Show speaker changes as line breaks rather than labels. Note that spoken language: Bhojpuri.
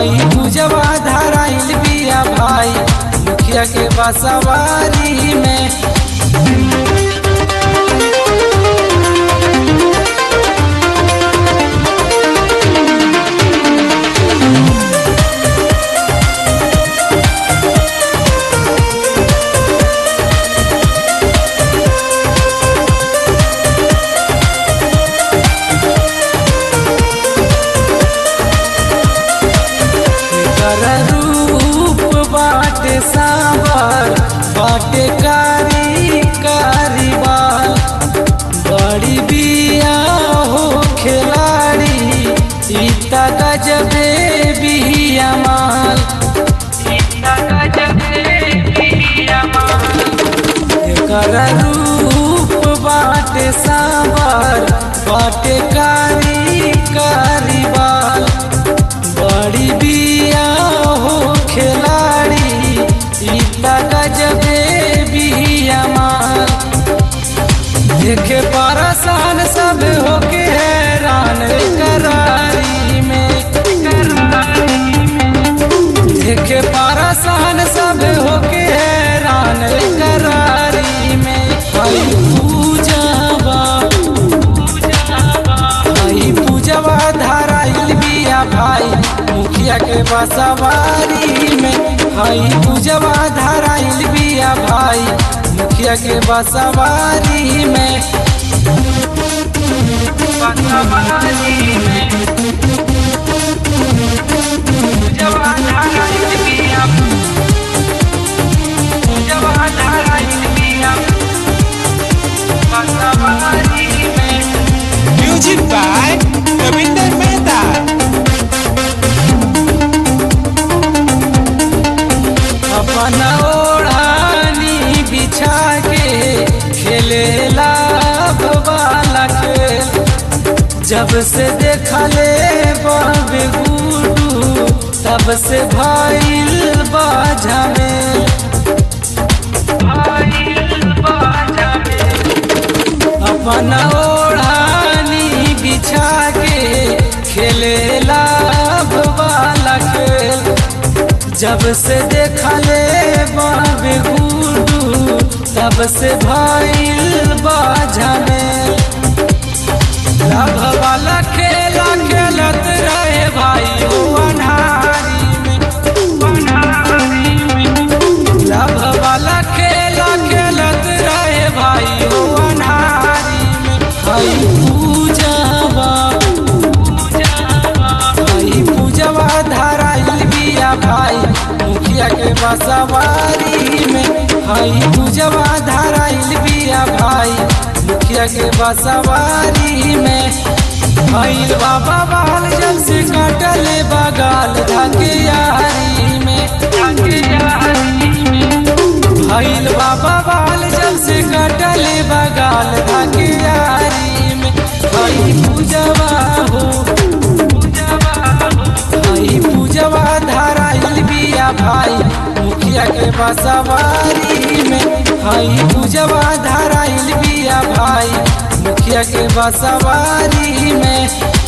हई पूजवा धराइल बिया भाई मुखिया के बसवारी में कर रूप बाटे सावर बाटे कारी कारी बाल बड़ी बिया हो खिलाड़ी इता गजबे बिया माल इता गजबे बिया माल कर रूप बाटे सावर बाटे कारी कारी बाल बड़ी बिया हो खिलाड़ी इतना गजबे बिया माल देखे परसान सब होके हैरान करारी में देखे परसान सब होके हैरान करारी में हई पूजवा हई पूजवा धराइल बिया भाई मुखिया के बसवारी में हई पूजवा धराइल बिया भाई मुखिया के बसवारी में बसवारी में पूजवा धराइल बिया पूजवा धराइल बिया बसवारी में
Music by Ravinder Mehta.
अपन ओढ़ानी बिछा के खेलेला वाला खेल जब से देखले बाबे गुडू तब से भइल बाजा में अपन ओढ़ानी बिछा के खेलेला वाला खेल जब से देखले बाबे गुडू तब से भइल बाजा में लभ वाला खेला खेलत रहे भाई हो अनहारी में अनहारी में लभ वाला खेला खेलत रहे भाई हो अनहारी में हई पूजवा हई पूजवा धराइल बिया भाई मुखिया के बसवारी में हई पूजवा धराइल बिया भाई मुखिया के बसवारी में भैल बाबा बाल जब से कटले बगाल धके यारी में धके यारी में भैल बाबा बाल जब से कटले बगाल धके यारी में हई पूजवा हो हई पूजवा धराइल बिया भाई मुखिया के बसवारी में हई पूजवा धराइल बिया भाई मुखिया के बसवारी में